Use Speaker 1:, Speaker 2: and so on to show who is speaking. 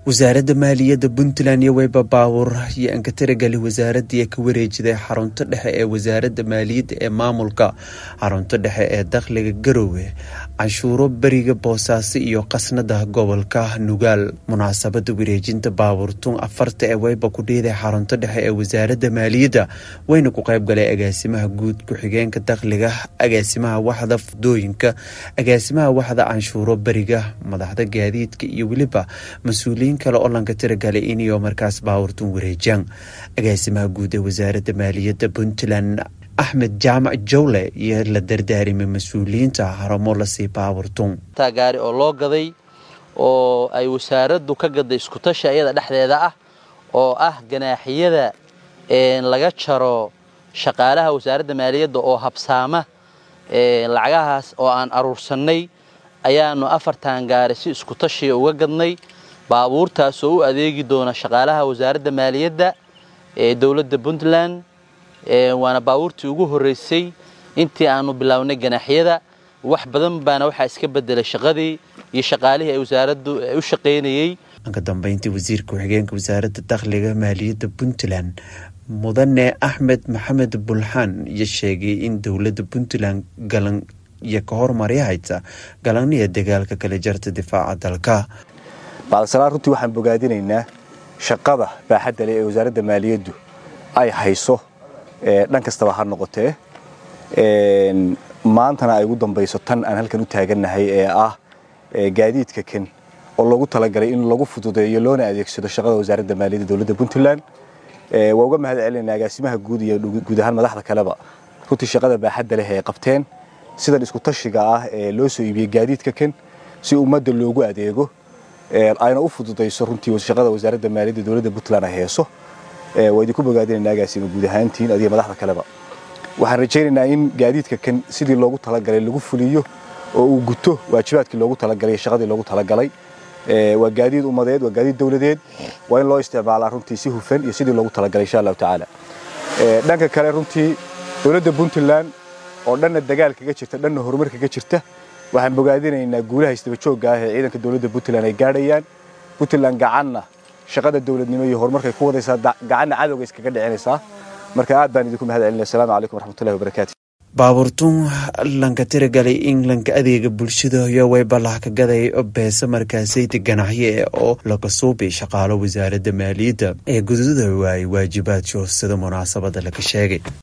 Speaker 1: wasaaradda maaliyadda puntland iyo weyba baawur iyo anka taragali wasaaradii ka wareejiday xarunta dhexe ee wasaaradda maaliyadda ee maamulka xarunta dhexe ee dakhliga garowe canshuuro beriga boosaaso iyo qasnada gobolka nugaal munaasabada wareejinta baawurtun afarta ee weyba ku dhiiday xarunta dhexe ee wasaaradda maaliyadda wayna ku qayb galay agaasimaha guud ku-xigeenka dakhliga agaasimaha waxda fudooyinka agaasimaha waxda canshuuro beriga madaxda gaadiidka iyo weliba mas-uuliyiin kale oo lanka tiragalay iniyo markaas baawurtun wareejaan agaasimaha guud ee wasaaradda maaliyadda puntland axmed jaamac jawle iyo la dardaarimay mas-uuliyiinta haramo lasii baawurtun
Speaker 2: gaari oo loo gaday oo ay wasaaraddu ka gaday iskutashi ayada dhexdeeda ah oo ah ganaaxiyada laga jaro shaqaalaha wasaaradda maaliyadda oo habsaama lacagahaas oo aan aruursannay ayaanu afartan gaari si iskutashiya uga gadnay baabuurtaas oo u adeegi doona shaqaalaha wasaaradda maaliyadda ee dowladda puntland waana baabuurtii ugu horreysay intii aanu bilownay ganaaxyada wax badan baana waxaa iska bedelay shaqadii iyo shaqaalihii ay wasaaraddu u shaqaynayey
Speaker 1: ka dambeyntii wasiirka ku-xigeenka wasaaradda dakhliga maaliyadda puntland mudane axmed maxamed bulxaan iyo sheegay in dowladda puntland galan iyo ka hormarya haysa galaniya dagaalka kala jarta difaaca dalka
Speaker 3: bacdasalaan runtii waxaan bogaadinaynaa shaqada baaxadda leh ee wasaaradda maaliyaddu ay hayso dhan kastaba ha noqotee maantana ay ugu dambayso tan aan halkan u taagannahay ee ah gaadiidka kan oo loogu talagalay in lagu fududeeyo loona adeegsado shaqada wasaaradda maaliyadda dowladda puntland waa uga mahad celinayna agaasimaha guud iyo guud ahaan madaxda kaleba runtii shaqada baaxadda leh ee qabteen sidan isku tashiga ah ee loo soo iibiyey gaadiidka kan si ummadda loogu adeego ayna u fududayso runtii shaqada wasaaradda maaliyadda dowladda puntland ay heeso waa idinku bogaadinayna agaasima guud ahaantiin adiga madaxda kaleba waxaan rajaynaynaa in gaadiidka kan sidii loogu talagalay lagu fuliyo oo uu guto waajibaadkii loogu talagalay shaqadii loogu talagalay waa gaadiid ummadeed waa gaadiid dowladeed waa in loo isticmaalaa runtii si hufan iyo sidii loogu talagalay insha allahu tacaala dhanka kale runtii dowladda puntland oo dhanna dagaal kaga jirta dhanna horumar kaga jirta waxaan bogaadinaynaa guulaha isdaba joogga ah ee ciidanka dowladda puntland ay gaadhayaan puntland gacanna shaqada dowladnimo iyo horumarkay ku wadaysaa gacanna cadowga iskaga dhicinaysaa marka aad baan idinku mahad celinaya asalaamu calaykum waraxmatullahi wabarakaatu
Speaker 1: baabuurtun lanka tiragalay in lanka adeega bulshada iyo weybalah ka gaday beesa markaasayda ganacye oo laga suubay shaqaalo wasaaradda maaliyadda ee gududa waayey waajibaadka sida munaasabada laga sheegay